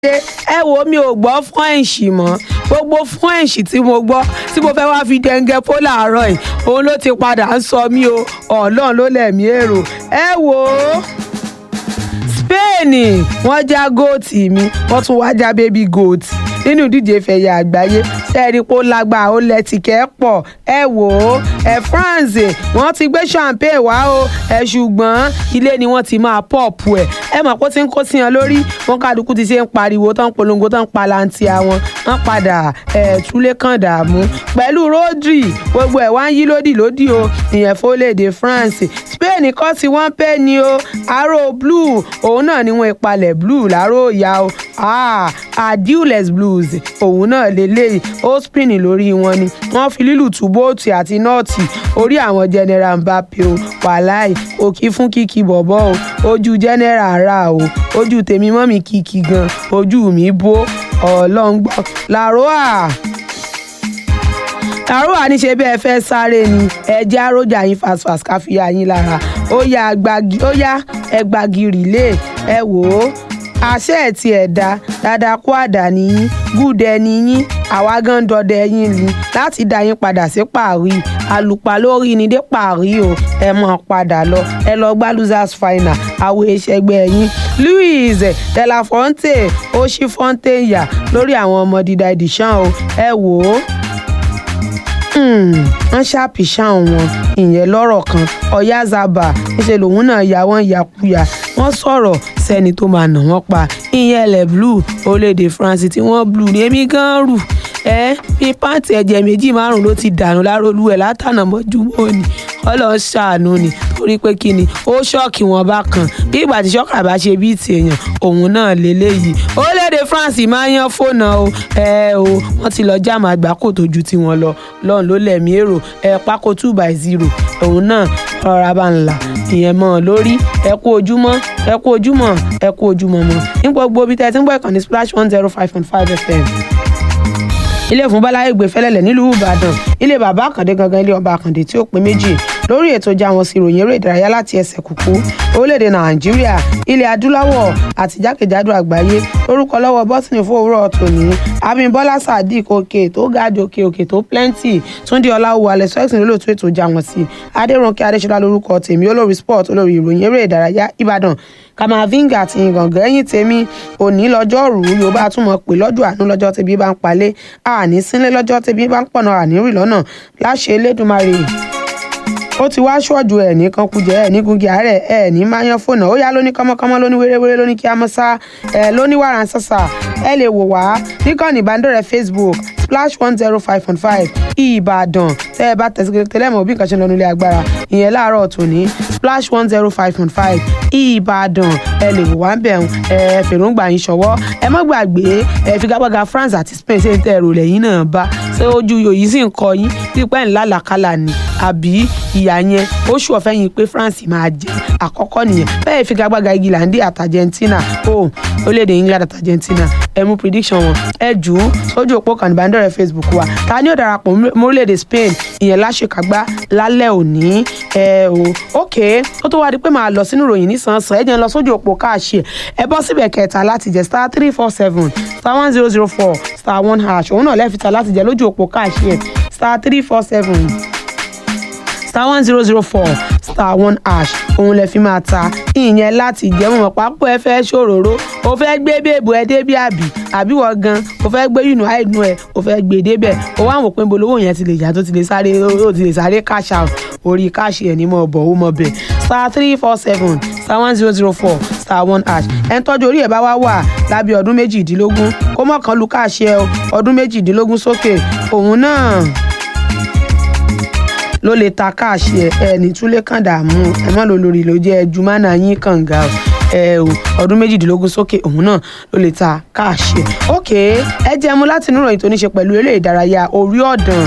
ẹ wo mi ò gbọ́ fúnẹ̀ǹsì mọ́ gbogbo fúnẹ̀ǹsì tí mo gbọ́ tí mo fẹ́ wá fi dẹ́ngẹ́ pó làárọ̀ yìí òun ló ti padà ń sọ mí o ọlọ́run ló lẹ̀mí èrò ẹ wò ó spain wọ́n já góòtì mi wọ́n tún wá já bébí góòtì nínú ìdíje ìfẹ̀yà àgbáyé sẹ́ẹ̀rí pé ó lágbára ó lẹ́tìkẹ́ pọ̀ ẹ wò ó ẹ france wọ́n ti gbé champagne wá o ẹ ṣùgbọ́n ilé ni wọ́n ti máa pọ̀pù ẹ̀ ẹ mọ̀ pé ó ti ń kó sí wọn lórí wọn kálukú ti ṣe ń pariwo tán polongo tán palanti àwọn wọn padà ẹ̀ túlé kan dààmú pẹ̀lú rodri gbogbo ẹ̀ wá ń yí lódì lódì o ìyẹn fólédè france spain kọ́ sí wọ́n pẹ́ ni o aró blue òun náà ni wọ́n ìpalẹ̀ blue láró ìyá o ah adiules blues òun náà lélẹ́yìí ó spin lórí wọn ni wọ́n fi lílù tú bóòtù àti nọ́ọ̀tì orí àwọn general mbappe o wàláì òkì fún kìkì bọ̀bọ̀ o ojú general ara o ojú tèmi mọ́ mi kìkì gan ojú mi bó ọlọ́ngbọ́n làróà àrùwà ní ṣe bẹ́ẹ̀ fẹ́ sáré ni ẹ̀jẹ̀ àròjà yín fast fast ká fi yín lára ó yá ẹgbàgì rìlé ẹ wò ó àṣẹ ẹ̀ tí ẹ̀ dá dáadáa kó àdá níyín gúdẹ níyín àwa gan dọdẹ yín ni láti dá yín padà sí pàrí àlùpà lórí ni dé pàrí o ẹ mọ̀ padà lọ ẹ lọ gbá losers final àwọn ìṣẹ́gbẹ́ yín louis delafonte ó ṣí fonte yà lórí àwọn ọmọ dídá ìdìṣàn o ẹ wò ó wọ́n ṣàpìṣàn wọn ìyẹn lọ́rọ̀ kan ọ̀yázàbà níṣẹ́ lòun náà ya wọ́n yakuya wọ́n sọ̀rọ̀ sẹ́ni tó máa nà wọ́n pa ìyẹn ẹlẹ̀ blue orílẹ̀-èdè france tí wọ́n blue ní èmi gan rù ẹ́ bí pàǹtì ẹ̀jẹ̀ méjì márùn-ún ló ti dànù lárólú ẹ̀ látànà mọ́júmọ́ ni ọlọ́ọ̀ ṣàánú ni torí pé kí ni ó ṣọ́ọ̀kì wọn bá kan bí ìgbà tí ṣọ́ọ̀kà bá ṣe bíi tèèyàn òun náà lélẹ́yìí orílẹ̀-èdè france máa ń yan fóònù o ẹ o wọ́n ti lọ jáàmù àgbákò tó ju tiwọn lọ lọ́run ló lẹ̀mí èrò ẹ pákó two by zero òun náà rọra bá ń là ìyẹn mọ́ ọ lórí ẹ kú ojúmọ́ ẹ kú ojúmọ́ ẹ kú ojúmọ́ mọ́ ní gbogbo ibi tẹ́ ẹ ti ń gbọ́ ìkànnì splash one zero five point five fm ilé fún báláyé gbé fẹlẹlẹ nílùú ìbàdàn ilé bàbá àkàndé gangan ilé ọba àkàndé tí ó pé méjì lórí ètò ìjà wọn sí ìròyìn eré ìdárayá láti ẹsẹ̀ kúkú orílẹ̀-èdè nàìjíríà ilẹ̀ adúláwọ̀ àti jákèjádò àgbáyé lórúkọ lọ́wọ́ bọ́sìnì fún òwúrọ̀ tòní abímbọ́lá sadiq òkè tó ga jòkè òkè tó plenty túndé ọláwù alẹ́ sọ́ọ̀sì lólótú ètò ìjà wọn sí adéròǹkè adéṣọlá lórúkọ tèmi olórí sport olórí ìròyìn eré ìdárayá ìbàdàn kamavinga àti ìgàngán ẹ̀yìn tèmi òní lọ́jọ́ rú yorùbá túmọ̀ pé lọ́jọ́ àánú lọ́jọ́ tẹ̀bí bá ń palẹ̀ àní sínlé lọ́jọ́ tẹ̀bí bá ń pọ̀nà àní rì lọ́nà láṣẹ elédùnmarè ó ti wá ṣọ́ọ̀jù ẹ̀ ní kankujẹ ẹ̀ ní gungi àárẹ̀ ẹ̀ ní máyán fònà ó yá lóní kọ́mọkọ́mọ lóní wéréwéré lóní kí a mọ́ sá ẹ̀ lóní wàrà ń sàṣà ẹ lè wò wá níkànnì ìbánidọ́rẹ̀ẹ́ facebook splash one zero five point five ìbàdàn tẹ́ ẹ bá tẹ̀sí tẹ́lẹ̀ mọ̀ bí nǹkan ṣe ń lọ nílé agbára ìyẹn láàárọ̀ tòní splash one zero five point five ìbàdàn ẹ lè wò wá ń bẹ̀ ẹ fèròǹgbà yín ṣọwọ́ ẹ má gbàgbé ẹ figagbága france àti spain ṣe ń tẹ ẹrù lẹ́yìn náà bá ṣé ojú yòòyì sì ń kọ yín pípẹ́ ńlá làkàlà ni àbí ìyá yẹn ó ṣù ọ̀fẹ́ yín pé france máa jẹ àkọ́kọ́ nìyẹn bẹ́ẹ̀ figagbága igilandi àti argentina ó orílẹ̀-èdè england àti argentina ẹ mú prediction wọn ẹ jù ú sójú òpó kan ìbánidọ́rẹ̀ẹ́ facebook wa ta ni ó darapọ̀ mórílẹ̀-èdè spain ìyẹn láṣekágbá lálẹ́ òní ẹ o ok ó tó wá di pé màá lọ sínú ìròyìn nísànsán ẹ jẹ́ ń lọ sójú òpó káàṣì ẹ̀ ẹ bọ́ síbẹ̀ kẹta láti jẹ star three four seven star one zero zero four star one hash òun náà lẹ́fìtà láti jẹ lójú òpó káàṣì ẹ̀ star three four seven star one zero zero four star one hash òun lè fi máa ta ìyẹn láti jẹun pápọ̀ ẹ fẹ́ ṣòróró o fẹ́ gbé bèbò ẹ débi àbí àbí wọ́n gan o fẹ́ gbé yùnú àìnú ẹ o fẹ́ gbé débẹ̀ o wá wò pé bolówó yẹn ti lè yá tó ti lè sáré ó ti lè sáré cash out orí káàṣì ẹ̀ ní mọ̀ bọ̀ ó mọ̀ bẹ̀ star three four seven star one zero zero four star one hash ẹ̀ ń tọ́jú orí ẹ̀ bá wá wà lábẹ́ ọdún méjìdínlógún kó mọ̀kàn lu káàṣì ẹ̀ ọdún méjìdínlógún sókè òun náà ló lè ta káàṣì ẹ ẹ ní túlé kàn dààmú ẹ mọ́ ló lórí ló jẹ́ ẹjú mánà yín kànga ẹ o ọdún méjìdínlógún sókè òun náà ló lè ta káàṣì ẹ ok ẹ jẹ́ mu láti inú ìròyìn tó ní ṣe pẹ̀lú eré ìdárayá orí ọ̀dàn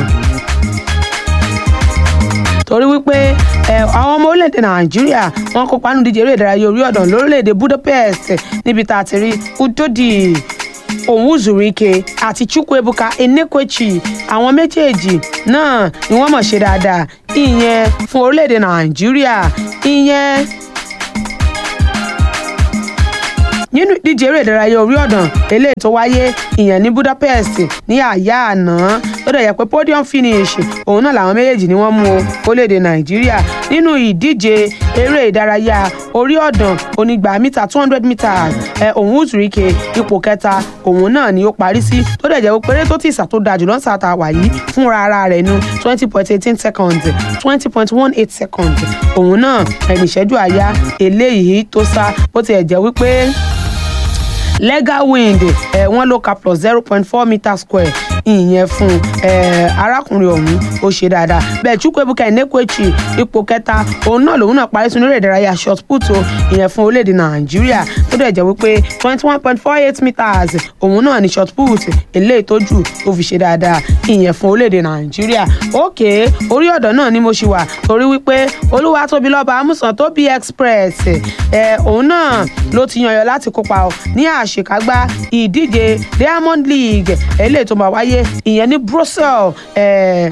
torí wípé ẹ àwọn ọmọ orílẹ̀-èdè nàìjíríà wọn kópa nínú ìdíje eré ìdárayá orí ọ̀dàn lórílẹ̀-èdè budapest níbi tá a ti rí udodi òwúzùríke àti chukwuebuka enekwechi àwọn méjèèjì náà ni wọ́n mọ̀ ṣe dáadáa ìyẹn fún orílẹ̀-èdè nàìjíríà ìyẹn nínú ìdíje eré ìdárayá orí ọ̀dàn eléyìí tó wáyé ìyẹn ní Budapest ní àyà àná tó dẹ̀ yẹ pé podium finish òun náà làwọn méjèèjì ni wọ́n mú o orílẹ̀-èdè Nàìjíríà nínú ìdíje eré ìdárayá orí ọ̀dàn onígbà mítà two hundred meters ẹ̀ òun Uzurike ipò kẹta òun náà ni ó parí sí tó dẹ̀ jẹ́ pé eré tó ti ìsà tó da jùlọ ń sàtà wà yìí fúnra ara rẹ̀ nu twenty point eighteen seconds twenty point one eight seconds òun náà ẹni ìṣẹ́jú àyá eléyìí tó sá bó tiẹ̀ jẹ́ wípé legal wind ẹ̀ wọ́n ló ka plus zero point four meter square ìyẹn fún ẹ arákùnrin ọ̀hún ó ṣe dáadáa bẹ́ẹ̀ chukwuebuka enekwechi ipò kẹta òun náà lòun náà parí sínú eré ìdárayá shot put o ìyẹn fún orílẹ̀-èdè nàìjíríà tó dẹ̀ jẹ́ wípé twenty one point four eight meters òun náà ní shot put eléyìí tó jù ó fi ṣe dáadáa ìyẹn fún orílẹ̀-èdè nàìjíríà òkè orí ọ̀dọ̀ náà ni mo ṣì wà torí wípé olúwatóbilọ́ba amúsàn tóbi express ẹ òun náà ló ti yànyàn láti kópa ní àṣekágbá ìdíje diamond league eléyìí tó máa wáyé ìyẹn ní Brussels eh,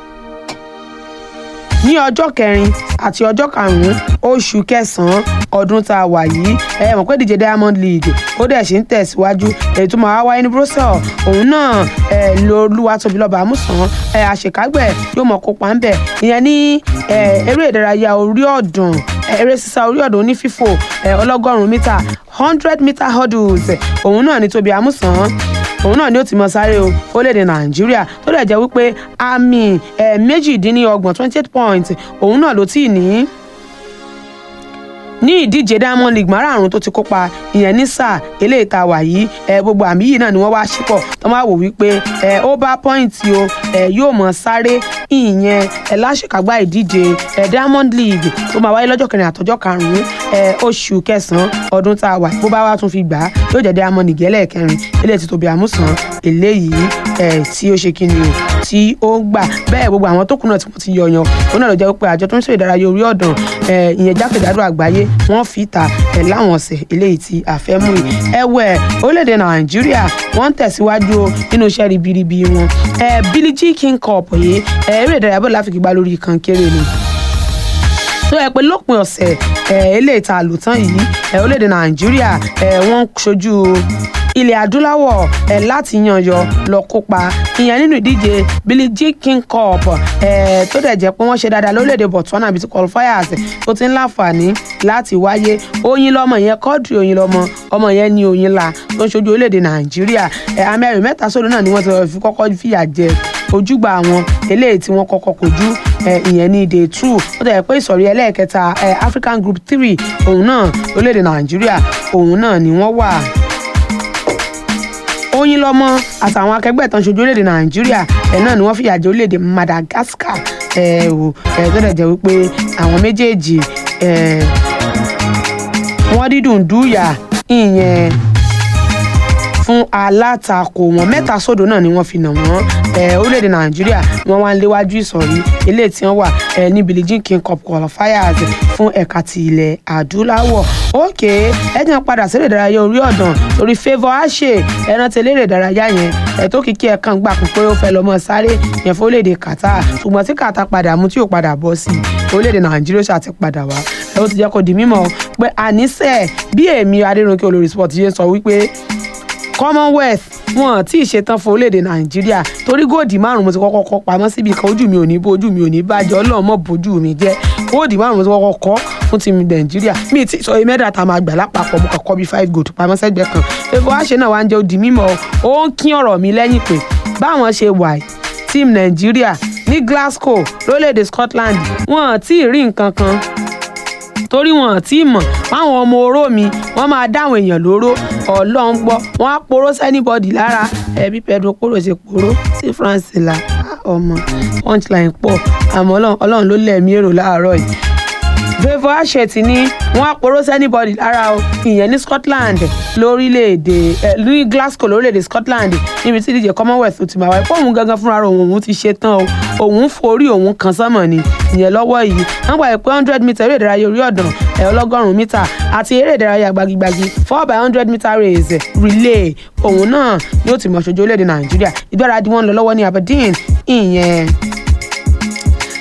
ní ọjọ́ kẹrin àti ọjọ́ karùn-ún oṣù kẹsàn-án ọdún tá a wà yìí ẹ mọ̀ pé díje Diamond League ó dẹ̀ ṣe ń tẹ̀síwájú èyí tó máa wáyé ní Brussels òun náà ẹ lo Olúwatóbilọ́ba Amúsàn ẹ àṣekágbẹ̀ yóò mọ̀ kópa ń bẹ̀ ìyẹn ní eré ìdárayá orí ọ̀dàn eré sísá orí ọ̀dàn onífífò ọlọ́gọ́rùn-ún mítà hundred meter hurdles òun náà ní Tóbi Amúsàn òun náà ni ó ti mọ sáré o orílẹ̀-èdè nàìjíríà tó dẹ̀ jẹ́ wípé àmì ẹ̀ méjìdínlọ́gbọ̀n twenty eight points òun náà ló tì ní ní ìdíje diamond league márààrún tó ti kópa ìyẹn ní sáà eléyìí tá a wà yìí ẹ gbogbo àmì yìí náà ni wọ́n wá ṣípọ̀ tó máa wò wípé ẹ ó bá pọ́ìntì o ẹ yóò mọ̀ sáré ìyẹn ẹ láṣekágbá ìdíje ẹ diamond league tó máa wáyé lọ́jọ́ kẹrin àtọjọ́ karùn-ún ẹ oṣù kẹsàn-án ọdún tá a wà bó bá wá tún fi gbà á yóò jẹ́ diamond league ẹlẹ́ẹ̀kẹrin eléyìí ti Tóbi Àmúsàn eléyìí ẹ tí ó ṣe kíni o tí ó gbà bẹ́ẹ̀ gbogbo àwọn tó kù náà tí wọ́n ti yọyan òun náà ló jẹ́ pé àjọ tó ń ṣe ìdárayá orí ọ̀dàn ẹ ìyẹn jákèjádò àgbáyé wọ́n fi ta ẹ̀ láwọn ọ̀sẹ̀ eléyìí tí a fẹ́ mú yìí ẹ̀wẹ̀ orílẹ̀-èdè nàìjíríà wọ́n ń tẹ̀síwájú nínú iṣẹ́ ribiribi wọn ẹ̀ Billie Jean King Cup yìí ẹ̀ eré ìdárayá bọ́ọ̀lù láfi gbá lórí kankéré ni tó yẹ pé lópin ọ̀sẹ̀ ẹ̀ eléyìí tá a lò tán yìí ẹ̀ orílẹ̀-èdè nàìjíríà ẹ̀ wọ́n ṣojú ilẹ̀ adúláwọ̀ ẹ̀ láti yànyọ lọ kópa ìyẹn nínú ìdíje Billie Jean King Cup ẹ̀ tó dẹ̀ jẹ́ pé wọ́n ṣe dáadáa lórílẹ̀‐èdè Botswana bíi ti qualifiers tó ti ń láǹfààní láti wáyé oyin lọmọ yẹn kọ́ọ̀dù oyin lọmọ ọmọ yẹn ní oyin la tó ń ṣojú orílẹ̀‐èdè Nàìjíríà ẹ̀ amẹ́rin mẹ́ta sódò náà ni wọ́n ti fi kọ́kọ́ fìyà jẹ ojúgbà àwọn eléyìí tí wọ́n kọ́kọ́ kojú ìyẹn ní day two ó dẹ̀ pé ìsọ̀rí ẹlẹ́ẹ̀kẹta African Group three òun náà orílẹ̀‐èdè Nàìjíríà òun náà ni wọ́n wà oyin lọmọ àtàwọn akẹgbẹ́ ìtàn ṣojú orílẹ̀-èdè nàìjíríà ẹ̀ náà ni wọ́n fìyà jẹ orílẹ̀-èdè madagascar ẹ̀ ò ẹ̀ tó dẹ̀ jẹ́ wípé àwọn méjèèjì ẹ̀ wọ́n dídùn dúyà ìyẹn fún alátakò wọn mẹ́ta sódò náà ni wọ́n fi nà wọ́n orílẹ̀-èdè nàìjíríà wọ́n wá ń léwájú ìsọ̀rí eléyìí tí wọ́n wà ní Billie Jean King Cup qualifiers fún ẹ̀ka ti ilẹ̀ adúláwọ̀ òkè ẹ̀jẹ̀ padà sí eré ìdárayá orí ọ̀dàn torí favour àṣẹ ẹran tẹ̀lé eré ìdárayá yẹn ẹ̀tọ́ kìkì ẹ̀kan gbà pé ó fẹ́ lọ́mọ sáré yẹn fún orílẹ̀-èdè Qatar ṣùgbọ́n tí Qatar padà mú tí ò padà bọ́ sí orílẹ̀-èdè nàìjíríà ṣáà ti padà wá ẹ ó ti jẹ́ kó di mímọ̀ pé àníṣe bí èmi adéròǹkè olórí sport yẹn sọ wípé commonwealth wọn tí ì ṣetán fún orílẹ̀-èdè nàìjíríà torí góòdì márùn mo ti kọ́kọ́ kọ́ pamọ́ síbi kan ojú mi ò ní bó ojú mi ò ní bàjẹ́ ọlọ́run mọ̀ bójú mi jẹ́ góòdì márùn mo ti kọ́kọ́ kọ́ fún ti nàìjíríà mi ti sọ mẹ́ta tá a máa gbà lápapọ̀ mo kàn kọ́ bí five gold pamọ́ sẹ́gbẹ́ kan favour àṣẹ náà wá ń jẹ́ òdì mímọ́ ó ń kín ọ̀rọ̀ mi lẹ́yìn pé báwọn ṣe wà team nàìjíríà ní glasgow lórílẹ̀-èdè scotland wọn tí ì rí nǹkan kan torí wọn àti mọ̀ fáwọn ọmọ oró mi wọ́n máa dáwọn èèyàn lóró ọlọ́run gbọ́ wọ́n á poró sẹ́nibọ́dì lára ẹbí Pedro Porro ṣe poró sí France la ọmọ punchline pọ̀ àmọ́ ọlọ́run ló lẹ̀mí èrò láàárọ̀ yìí favour ashet ni wọ́n á poró sẹ́nibọ́dì lára o ìyẹn ní Scotland lórílẹ̀‐èdè ẹ̀ ní Glasgow lórílẹ̀‐èdè Scotland níbi tí ìdíje Commonwealth ti máa wáyé fóun gangan fúnra rẹ̀ òun òun ti ṣe tán o òun forí òun kan sánmọ̀ ni ìyẹn lọ́wọ́ yìí wọ́n gbà pé hundred meter eré ìdárayá orí ọ̀dàn ẹ̀ ọlọ́gọ́rùn-ún mítà àti eré ìdárayá gbagigbagi four by hundred meter race relay òun náà ni ó ti mọ̀ ṣojú orílẹ̀-èdè Nàìjíríà ìgbáradì wọn lọ lọ́wọ́ ní Aberdeen ìyẹn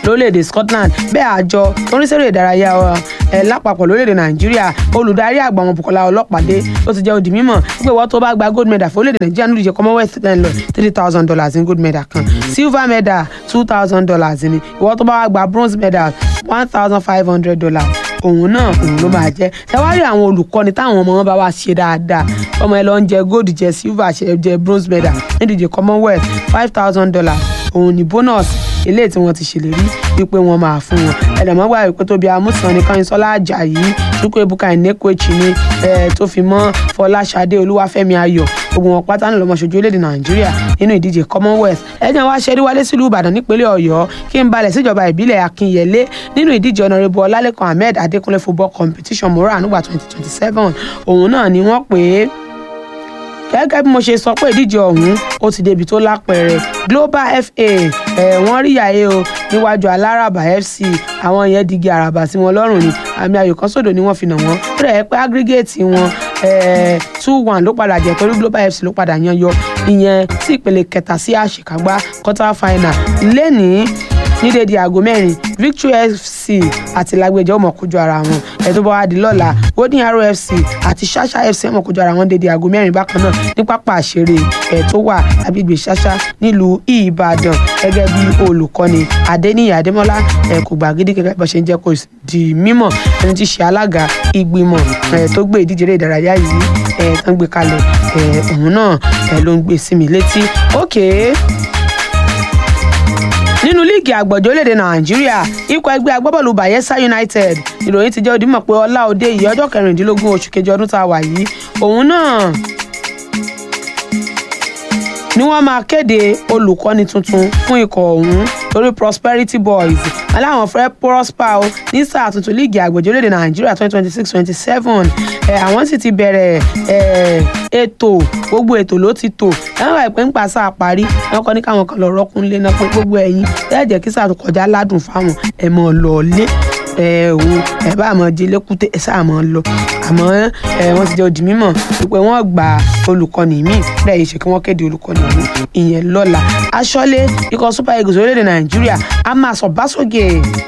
lórílẹ̀‐èdè Scotland bẹ́ẹ̀ àjọ tó ń rí sẹ́rẹ̀ ìdárayá ẹ̀ lápapọ̀ lórílẹ̀‐èdè Nàìjíríà olùdarí àgbà wọn Bùkọ́lá Ọlọ́pàdé ó ti jẹ́ ó di mímọ̀ pé wọ́n tó bá gba gold medal fún orílẹ̀‐èdè Nàìjíríà nínú ìdíje Commonwealth lọ three thousand dollars ní gold medal kan silver medal two thousand dollars ní ìwọ́n tó bá wá gba bronze medal one thousand five hundred dollars òun náà òun ló máa jẹ ṣàwárí àwọn olùkọ́ni táwọn ọmọ wọn bá wá ṣe dáadáa ọmọ ẹ lọ ń jẹ gold jẹ silver ṣe jẹ bronze medal nídìí commonwealth five thousand dollars òun ní bonus eléyìí tí wọ́n ti ṣèlérí wípé wọ́n máa fún wọn ẹ̀dàmọ́gbà wípé tóbi amúsàn ní kányínsọ́lá àjàyí chukwu ebuka ìnẹ́kọ̀ẹ́chì ni tó fi mọ́ fọláṣadé olúwàfẹ́mi ayọ̀ gbogbo wọn pátá ńlọmọ ṣojú orílẹ̀-èdè nàìjíríà nínú ìdíje commonwealth ẹ̀jẹ̀ wá ṣẹ́rí wálé sílùú ìbàdàn nípínlẹ̀ ọ̀yọ́ kí n balẹ̀ síjọba ìbílẹ̀ akínyẹlé nínú ìdíje ọ̀nàrẹ́bù ọlálẹ́kan ahmed adékúnlé football competition mora nígbà twenty twenty seven òun náà ni wọ́n pè é gẹ́gẹ́ bí mo ṣe sọ pé ìdíje ọ̀hún ó ti débi tó lápẹẹrẹ global fa ẹ̀ wọ́n rí yàyé o níwájú aláràbà fc àwọn yẹn digi àràbà sí wọn lọ́rùn ni àmì ayò kan sódò ni wọ́n fi nà wọ́n ó rẹ̀ pé aggregate wọn two one ló padà jẹ́ torí global fc ló padà yan yọ ìyẹn sí ìpele kẹta sí àṣekágbá quarter final lẹ́nìí ní dédé aago mẹ́rin victory fc àti lágbèjẹ́ ọmọ kojú ara wọn ẹ̀tọ́ bá wá di lọ́la golden arrow fc àti ṣáṣá fc ọmọ kojú ara wọn dédé aago mẹ́rin bákan náà ní pápá àṣeré ẹ̀ tó wà agbègbè ṣáṣá nílùú ìbàdàn gẹ́gẹ́ bí olùkọ́ni adéníyà adémọ́lá ẹ̀ kò gbàgídí gẹ́gẹ́ bó ṣe ń jẹ́ kó di mímọ̀ ẹni tí ṣe alága ìgbìmọ̀ ẹ̀ tó gbé ìdíje eré ìdárayá yìí ẹ̀ tán gbé kalẹ̀ ẹ̀ òun náà ẹ̀ ló ń gbé sí mi létí ókèé nínú líìgì àgbọ̀jọ́ orílẹ̀-èdè nàìjíríà ikọ̀ ẹgbẹ́ agbábọ́ọ̀lù bayelsa united ìròyìn ti jẹ́ òdìmọ̀ pé ọlá òde yìí ọjọ́ kẹrìndínlógún oṣù kejì ọdún tá a wà yìí òun náà ni wọ́n máa kéde olùkọ́ni tuntun fún ikọ̀ ọ̀hún torí prosperity boys aláwọn fẹ́ prosper o ní sáà tuntun líìgì àgbọ̀jọ́ orílẹ̀-èdè nàìjíríà twenty twenty six twenty seven àwọn sì ti bẹ̀rẹ̀ ètò gbogbo ètò ló ti tò ẹ̀wọ̀n àìpé ń pa sáà parí wọn kọ́ ní káwọn kan lọ rọ́kùn lé náà pé gbogbo ẹ̀yìn ẹ̀ jẹ́ kí sáà tó kọjá ládùn fáwọn ẹ̀ mọ̀ lọ lé ẹ o ẹ bá àmọ́ di lẹ́kùté ẹ sáà mọ́ lọ àmọ́ ẹ wọ́n ti jẹ́ òdì mímọ̀ wípé wọ́n gba olùkọ́ni míì bẹ́ẹ̀ yìí ṣe kí wọ́n kéde olùkọ́ni míì ìyẹn lọ́la aṣọ́lé ikọ̀ super eagles orílẹ̀-èdè nàìjíríà a máa sọ bá sókè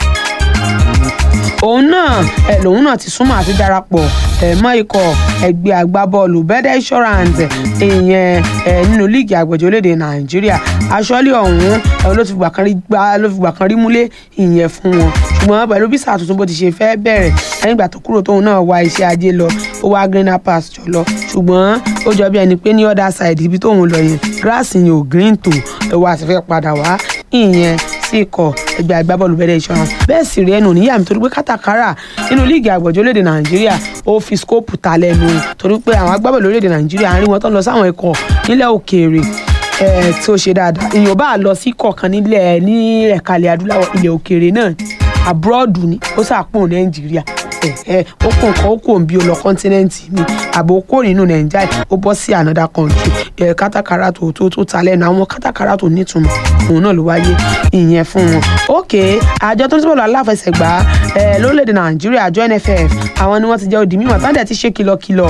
òun náà ẹ lòun náà ti súnmọ́ àti darapọ̀ ẹ mọ́ ikọ̀ ẹgbẹ́ agbábọ́ọ̀lù bẹ́dẹ̀ insurance ìyẹn ẹ nínú líìgì àgbẹ̀jọ́ orílẹ̀-èdè nàìjíríà aṣọ́lé ọ̀hún ẹ ló ti fìgbà kan rí gbá ló fìgbà kan rí múlé ìyẹn fún wọn ṣùgbọ́n pẹ̀lú bí sáà tuntun bó ti ṣe fẹ́ bẹ̀rẹ̀ lẹ́yìn ìgbà tó kúrò tóun náà wá iṣẹ́ ajé lọ ó wá greener pasture lọ ṣùgbọ́n ó jọ bí ẹni pé ní other side ibi tóun lọ yẹn grass yẹn ò green tó ẹ wá ti fẹ́ padà wá ìyẹn sí ikọ̀ ẹgbẹ́ agbábọ́ọ̀lù bẹ́ẹ̀ insurance bẹ́ẹ̀ sì rí ẹnu níyà mi torí pé kátàkárà nínú líìgì àgbọ̀jọ́ léde nàìjíríà ó fi skóòpù ta lẹ́nu torí pé àwọn agbábọ́ọ̀lù léde nàìjíríà àárín wọn tó ń lọ sáwọn ikọ̀ nílẹ̀ òkèèrè tí ó ṣe dáadáa èèyàn bá lọ sí kọ̀ọ̀kan nílẹ̀ ní ẹ̀kalẹ̀ adúláwọ̀ ilẹ̀ òkèèrè náà abroad ni ó sàpò nàìjíríà ó kó nǹkan ó kó bí ó lọ kọ́ńtínẹ́ǹtì mi àbò kó nínú nàìjíríà ó bọ́ sí another country kátàkárà tó tó tó ta lẹ́nu àwọn kátàkárà tó nítumọ̀ òun náà ló wáyé ìyẹn fún wọn. ok àjọ tó ń sọ̀rọ̀ aláfẹsẹ̀gbá lórílẹ̀‐èdè nàìjíríà àjọ nff àwọn ni wọ́n ti jẹ́ òdì mímọ̀ tán dẹ̀ ti ṣe kìlọ̀kìlọ̀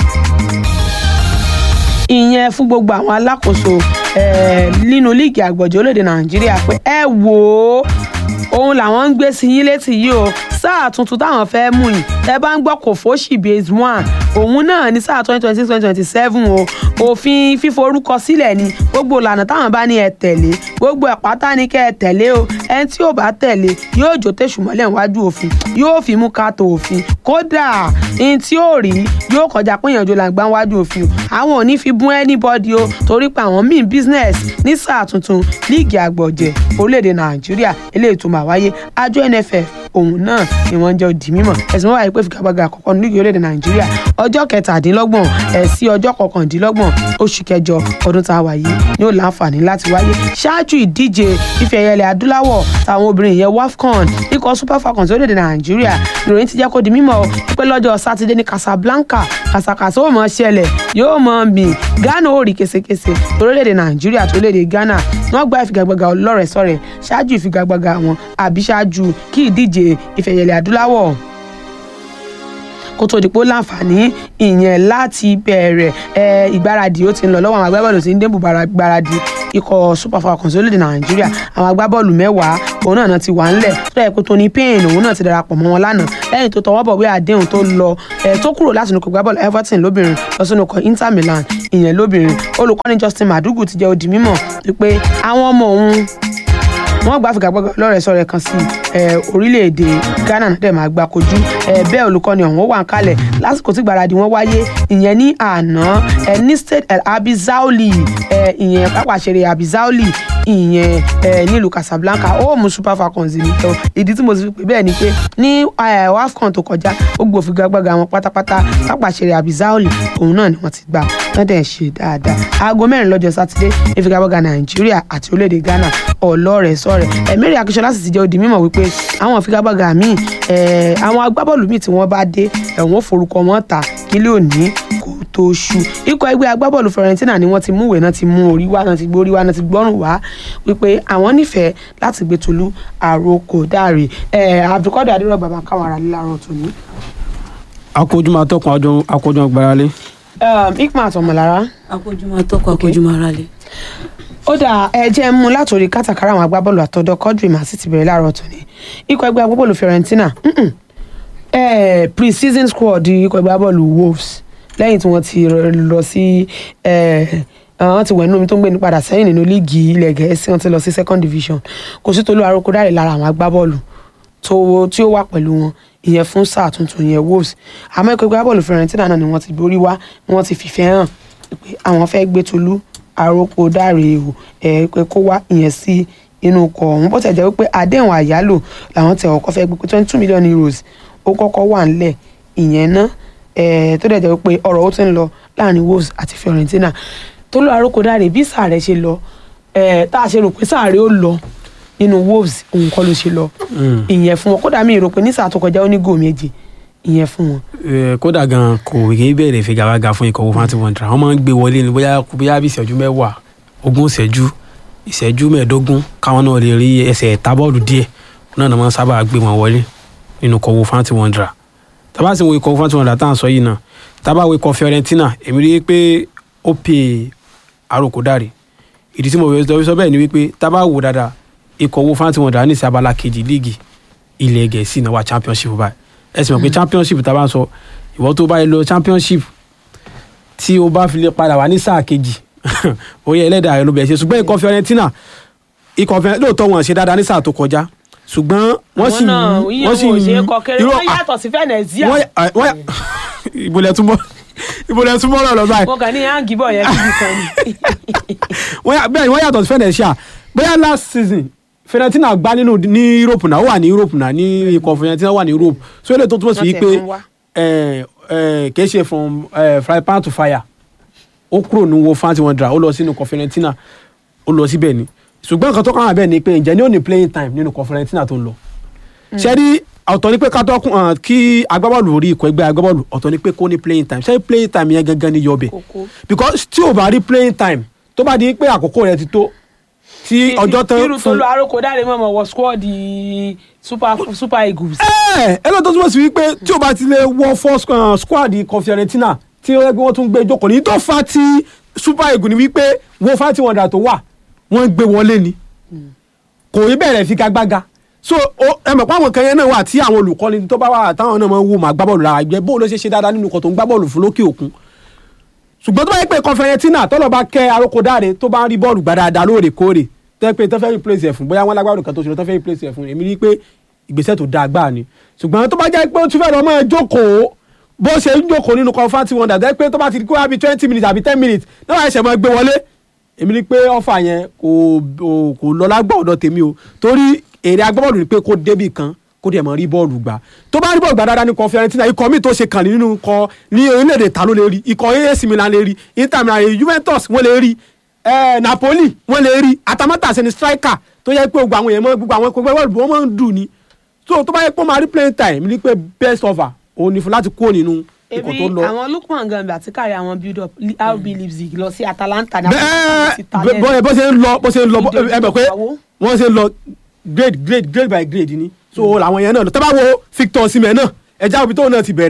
ìyẹn fún gbogbo àwọn alákòóso nínú líìgì àgbọ̀jọ́ orílẹ̀‐èdè nàìjíríà pé ẹ wò ó òun làwọn ń gbé sí yín létí yìí o sáà tuntun táwọn fẹ́ mú yìí ẹ bá ń gbọ́ kò fóṣì base one òun náà ní sáà twenty twenty six twenty twenty seven o òfin fíforúkọ sílẹ̀ ni gbogbo ìlànà táwọn bá ní ẹ tẹ̀lé gbogbo ẹ̀ pátá ní kẹ́ ẹ tẹ̀lé o ẹni tí ò bá tẹ̀lé yóò jó tẹ̀sù mọ́lẹ̀ níwájú òfin yóò fi mú ká tó òfin kódà ẹni tí ò rí yóò kọjá pé ìyànjú là ń gbá níwájú òfin o àwọn ò ní fi bún anybody o torí pé àwọn míì business ní sáà tuntun líìgì àgbọ̀jẹ̀ orílẹ̀-èdè nàìjíríà eléyìí tó máa wáyé àjọ nff òun náà ni wọ́n jẹ́ òdì mímọ̀ ẹ̀sìn wọn wáyé pé fìkàgbàgà àkọ́kọ́ ní líìgì orílẹ̀-èdè nàìjíríà ọjọ́ kẹtàdínlọ́gbọ̀n ẹ̀ sí ọjọ́ kọkàndínlọ́gbọ̀n oṣù kẹjọ ọdún tá a wà yìí ni ó láǹfààní láti wáyé ṣáájú ìdíje ife ẹ̀yẹlẹ̀ adúláwọ̀ táwọn obìnrin yẹn wafcon ikọ̀ super falcons orílẹ̀-èdè nàìjíríà ìròyìn ti jẹ́ kó di mímọ̀ pé lọ́jọ́ sátidé ní casablanca kàsàkàsà ó mọ̀ ṣẹlẹ̀ yóò mọ̀ mì ghana ó rí késekése orílẹ̀-èdè nàìjíríà àti orílẹ̀-èdè ghana wọ́n gba ìfigagbága ọlọ́rẹ̀ẹ́sọ̀rẹ̀ ṣáájú ìfigagbága wọn àbí ṣáájú kí ìdíje ìfẹ̀yẹlẹ̀ adúláwọ̀ kó tó di pé ó láǹfààní ìyẹn láti bẹ̀rẹ̀ ẹ, ìgbáradì ó ti ń lọ lọ́wọ́ àwọn agbábọ́ọ̀lù tí ń débù gbáradì ikọ̀ super falcons orílẹ̀-èdè nàìjíríà àwọn agbábọ́ọ̀lù mẹ́wàá òun náà ti wà ńlẹ̀ tó yẹ pé Tony Payne òun náà ti darapọ̀ mọ́ wọn lánàá lẹ́yìn tó tọwọ́ bọ̀ wí àdéhùn tó lọ ẹ̀ tó kúrò láti nukọ̀ gbábọ́ọ̀lù Everton lóbìnrin lọ sínú ikọ̀ Inter Milan ìyẹn lóbìnrin olùkọ́ni Justin Madugu ti jẹ́ ó di mímọ̀ wípé àwọn ọmọ òun wọ́n gbà fìgbàgbọ́gbọ́ lọ́rẹ̀ sọ̀rọ̀ kan sí ẹ, orílẹ̀-èdè Ghana náà dẹ̀ máa gbà kojú ẹ, bẹ́ẹ̀ olùkọ́ni ọ̀hún ó wà ń kalẹ̀ lásìkò tí gbàradì wọn wáyé ìyẹn ní àná ẹ, ní state El Abizaoli ẹ, ìyẹn pápá ìṣeré Abizaoli ìyẹn ẹ, nílùú Casablanca ó mú Super Falcons ní tọ́ ìdí tí mo ti fi pè bẹ́ẹ̀ ni pé ní ẹ, WAFCON tó kọjá ó gbòòfin gbàgbàgbà wọn pátápátá pápá ìṣeré Abizaoli òun náà ni wọ́n ti gbà wọ́n dẹ̀ ń ṣe dáadáa aago mẹ́rin lọ́jọ́ sátidé ìfigagbága Nàìjíríà àti orílẹ̀-èdè Ghana ọlọ́rẹ̀ sọ̀rẹ̀ ẹ̀mẹ́rì akíṣọlá sì ti jẹ́ ó di mímọ̀ wípé àwọn ìfigagbága míì ẹ̀, àwọn agbábọ́ọ̀lù míì tí wọ́n bá dé ẹ̀wọ̀n forúkọ wọn ta kílé òní kò tó ṣu ikọ̀ ẹgbẹ́ agbábọ́ọ̀lù Fiorentina ni wọ́n ti mú ìwé náà ti mú orí wá náà ti gbórí wá náà ti gbọ́rùn wá wípé àwọn nífẹ̀ẹ́ láti gbé Tolú àròkò dáre ẹ̀ Abdulkadir adérọ̀gbà bá káwọn ará lílárọ̀ tòní. akójúmọ́ atọ́kùn àjọ akójúmọ́ gbáralé. Ikmat ọmọlára akójúmọ́ atọ́kọ̀ akójúmọ́ aráalé. ó dà ẹ jẹ́ mú látòrí kátàkárà àwọn agbábọ́ọ̀lù àtọ́dọ́ Quadri mà sì ti bẹ̀rẹ̀ láàárọ̀ tòní ikọ̀ ẹgbẹ́ agbábọ́ọ̀lù Fiorentina mm-mm, eh, pre-season squad ikọ̀ ẹgbẹ́ agbábọ́ọ̀lù Wolves lẹ́yìn tí wọ́n ti lọ sí wọ́n ti wẹ̀ nínú omi tó ń gbé ní padà sẹ́yìn nínú líìgì ilẹ̀ Gẹ̀ẹ́sì wọ́n ti lọ sí second division kò sí Tolú Arókódáre lára àwọn agbábọ́ọ̀lù tó tí ó wà pẹ̀lú wọn ìyẹn fún sáà tuntun ìyẹn Wolves àmọ́ ikọ̀ ẹgbẹ́ agbábọ́ọ̀lù Fiorentina náà ni wọ́n ti borí wá wọ́n ti fìfẹ́ hàn pé àwọn fẹ́ gbé Tolú Arókódáre o ẹ pé kó wá ìyẹn sí inú ọkọ̀ ọ̀hún bó tẹ̀ jẹ́ wípé àdéhùn àyálò làwọn tẹ̀ ọkọ̀ fẹ́ gbé pé twenty two million euros ó kọ́kọ́ wà ńlẹ̀ ìyẹn ná ẹ̀ tó dẹ̀ jẹ́ wípé ọ̀rọ̀ ó ti ń lọ láàrin Wolves àti Fiorentina Tolú Arókódáre bí sáà rẹ̀ ṣe lọ ẹ̀ tá a ṣe rò pé sáà rẹ̀ ó lọ nínú Wolves òun kọ́ ló ṣe lọ ìyẹn fún wọn kódà mi rò pé ní sáà tó kọjá ó ní góò méje ìyẹn fún wọn. Eh, kódà gan kò rí bẹ̀rẹ̀ figagbága fún ikọ̀ Wolverhampton Wanderers wọ́n máa ń gbé wọlé ní bóyá bóyá bí ìṣẹ́jú mẹ́wàá ogún ìṣẹ́jú ìṣẹ́jú mẹ́ẹ̀ẹ́dógún káwọn náà lè rí ẹsẹ̀ tábọ́ọ̀lù díẹ̀ náà náà máa ń sábà gbé wọn wọlé nínú ikọ̀ Wolverhampton Wanderers tábà sì wo ikọ̀ Wolverhampton Wanderers tá à ń sọ yìí náà tábà wo ikọ̀ Fiorentina èmi rí i pé ó pè Arókódáre ìdí tí mo fi sọ bẹ́ẹ̀ ni wípé tábà wò dáadáa ikọ̀ Wolverhampton Wanderers ní sí abala kejì líìgì ilẹ̀ Gẹ̀ẹ́sì náà wà championship báyìí ẹ sì mọ̀ pé championship tá a bá ń sọ ìwọ tó bá yẹ lọ championship tí o bá fi lè padà wá ní sáà kejì orí ẹlẹ́dàá rẹ ló bẹ̀rẹ̀ ṣe ṣùgbọ́n ikọ̀ Fiorentina ikọ̀ Fiorentina lóòótọ́ wọn ṣe dáadáa ní sáà tó kọjá ṣùgbọ́n wọ́n sì wọ́n sì wọ́n ṣe kọkẹrẹ wọ́n yàtọ̀ sí Venezia. ìbòlẹ̀ túnbọ̀ ìbòlẹ̀ túnbọ̀ rọ̀ lọ báyìí. wọn kàn ní hangi bọ̀ yẹn kíbi kan ni. bẹ́ẹ̀ ni wọ́n yàtọ̀ sí Venezia bóyá last season Fiorentina gbá nínú ní Europe náà ó wà ní Europe náà ní ikọ̀ Fiorentina wà ní Europe so eléyìí tó túmọ̀ sí pé kì í ṣe from fry pan to fire ó kúrò ní Wolverhampton Wanderers ó lọ sínú ikọ̀ Fiorentina ó lọ síbẹ̀ ni ṣùgbọ́n nǹkan tó kàn án bẹ́ẹ̀ ni pé ǹjẹ́ ní ó ní playing time nínú ikọ̀ Fiorentina tó ń lọ ṣe rí ọ̀tọ̀ ni pé ká tó kí agbábọ́ọ̀lù orí ikọ̀ ẹgbẹ́ agbábọ́ọ̀lù ọ̀tọ̀ ni pé kó ní playing time ṣé playing time yẹn gangan ni yọbẹ̀ because tí o bá rí playing time tó bá di pé àkókò rẹ ti tó tí ọjọ́ tán fún irú Tolú Arókódáre mọ̀mọ́ wọ squad super super eagles. ẹ ẹ lọ́dọ̀ tó túmọ̀ sí wípé tí o bá ti lè wọ fọ́ squad ikọ̀ Fiorentina tí ó yẹ kí wọ́n tún gbé jókòó ní tó fa ti super eagles ni wípé wo fáti wọ̀ndà tó wà wọ́n gbé wọlé ni kò rí bẹ̀rẹ̀ figagbága so ẹ mọ̀ pé àwọn kan yẹn náà wà tí àwọn olùkọ́ni tó bá wà táwọn náà máa ń wò máa gbá bọ́ọ̀lù lára ìgbẹ́ bóun ló ṣe ṣe dáadáa nínú ikọ̀ tó ń gbá bọ́ọ̀lù fún lókè òkun ṣùgbọ́n tó bá yẹ pé Fiorentina tọ́lọ̀ bá kẹ́ Arókódáre tó bá ń rí bọ́ọ̀lù gbá dáadáa lóòrèkóòrè tẹ́ pé tó fẹ́ replace ẹ̀ fún bóyá wọn lágbára kan tó ṣe tó fẹ́ replace ẹ̀ fún èmi rí pé ìgbésẹ̀ tó dáa gbáà ni ṣùgbọ́n tó bá jẹ́ pé ó tún fẹ́ lọ máa jókòó bó ṣe ń jókòó nínú Wolverhampton Wanderers tẹ́ pé tó bá ti kó wá bí twenty minutes àbí ten minutes náà wàá ṣẹ̀ máa gbé wọlé èmi rí pé ọ̀fà yẹn kò kò lọ lágbà ọ̀dọ̀ tèmi o torí èrè agbábọ́ọ̀lù ni pé kó débì kan kó dẹ̀ mọ̀ rí bọ́ọ̀lù gbà tó bá rí bọ́ọ̀lù gbà dáadáa ní ikọ̀ Fiorentina ikọ̀ míì tó ṣe kàn nínú ikọ̀ ní orílẹ̀-èdè ta ló lè rí ikọ̀ AS Milan lè rí Inter Milan lè rí Juventus wọ́n lè rí eh, Napoli wọ́n lè rí Atalanta sẹni striker tó yẹ pé gbogbo àwọn èèyàn mọ gbogbo àwọn ẹgbẹ́ bọ́ọ̀lù wọ́n máa ń dùn ni so tó bá yẹ pé ó máa rí playing time ní pé best offer òun ni fún láti kúrò nínú ikọ̀ tó ebi lọ. àwọn Lukman Gambi àti kárí àwọn build up RB Leipzig lọ sí Atalanta ní bẹ́ẹ̀ bọ́ bó ṣe ń lọ bó ṣe ń lọ ẹ mọ̀ pé wọ́n ṣe ń lọ grade grade grade by grade ni so làwọn yẹn náà lọ tẹ́ bá wo Victor Osimhen náà ẹja òbí tóun náà ti bẹ̀rẹ̀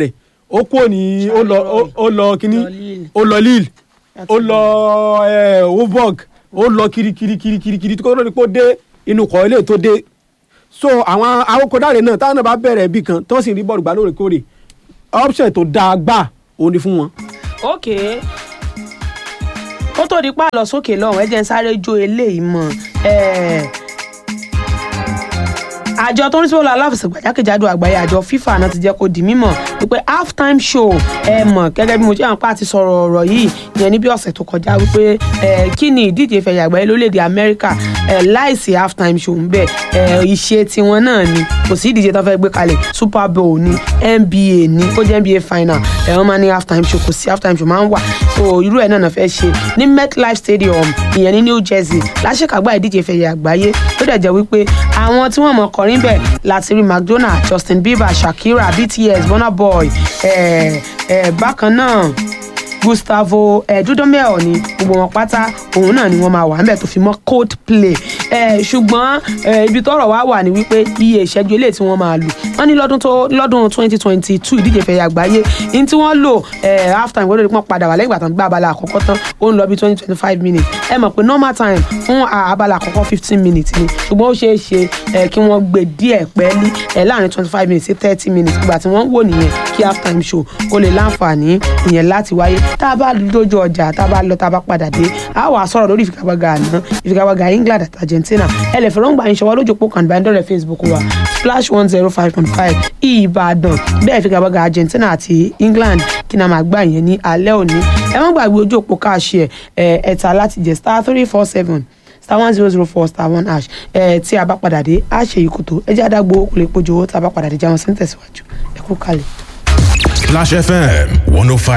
ó kúrò ní ó lọ ó- ó lọ kíní Lọ Lille. ó lọ Lille ó lọ eh, Wolfsburg ó lọ kirikiri kirikiri kiri tó ní kó dé inú kọ́ ilé tó dé so àwọn awokọ̀dáre náà táwọn náà bá bẹ̀rẹ̀ ibì kan tó sì rí bọ́ọ̀lù gbà lóòrèkóòrè option tó dáa gbà òun ni fún wọn. ok kó tó di pa lọ sókè lọ́hùn ẹ jẹ́ ń sáré jó eléyìí mọ́ ẹ̀ àjọ tó ń sọ́wọ́ aláfẹsẹ̀gbà jákèjádò àgbáyé àjọ FIFA náà ti jẹ́ kó di mímọ̀ wípé half time show ẹ mọ̀ gẹ́gẹ́ bí mo jẹ́ àǹpá àti sọ̀rọ̀ ọ̀rọ̀ yìí yẹn ní bí ọ̀sẹ̀ tó kọjá wípé ẹ kí ni ìdíje ìfẹ̀yà àgbáyé lórílẹ̀‐èdè Amẹ́ríkà ẹ láìsí half time show ń bẹ̀ ẹ ìṣe tiwọn náà ni kò sí ìdíje tó fẹ́ gbé kalẹ̀ Super Bowl ni NBA ni ó jẹ́ NBA final ẹ wọ́n máa ní half time show kò sí half time show máa ń wà so irú ẹ̀ náà náà fẹ́ ṣe ní MetLife Stadium ìyẹn ní New Jersey láṣẹ̀kágbá ìdíje ìfẹ̀yà àgbáyé tó dẹ̀ jẹ́ wípé àwọn tí wọ́n mọ̀ kọrin bẹ̀ láti rí McDonald Justin Bieber Shakira BTS Burna Boy eh, eh, bákan náà Gustavo eh, Dudamel ni gbogbo wọn pátá òun náà ni wọ́n máa wà níbẹ̀ tó fi mọ́ Coldplay eh, ṣùgbọ́n eh, ibi tọ́rọ̀ wá wà ní wípé iye ìṣẹ́jú eléyìí tí wọ́n máa lò wọ́n ní lọ́dún tó lọ́dún twenty twenty two ìdíje fẹ̀yà àgbáyé ní tí wọ́n lò eh, half time wọ́n lè pọ́n padà wà lẹ́yìn ìgbà tán gbá abala àkọ́kọ́ tán ó ń lọ bí twenty twenty five minutes ẹ mọ̀ pé normal time fún ah, abala àkọ́kọ́ fifteen minutes ni ṣùgbọ́n ó ṣeé ṣe eh, kí wọ́n gbé díẹ̀ pẹ́ẹ́lí eh, láàrin twenty five minutes sí thirty minutes ìgbà tí wọ́n ń wò nìyẹn kí half time show kó lè láǹfààní ìyẹn láti wáyé tá a bá lójú ọjà tá a bá lọ tá a bá padà dé a wà sọ̀rọ̀ lórí ìfigagbága àná ìfigagbága England àti Argentina ẹ lè fẹ́ràn gbà yín ṣọwọ́ lójú òpó kan ìbánidọ́rẹ̀ Facebook wa splash one zero five point five Ìbàdàn bẹ́ẹ̀ ìfigagbága Argentina àti England kí náà máa gbà yẹn ní alẹ́ òní ẹ má gbàgbé ojú òpó káàṣì ẹ̀ ẹ̀ta láti jẹ́ star three four seven star one zero zero four star one hash ẹ tí a bá padà dé a ṣe ìkòtò ẹ jẹ́ àdàgbò kò lè pojú owó tá a bá padà dé jáwọn sí ń tẹ̀síwájú ẹ kú kalẹ̀. Splash FM 105.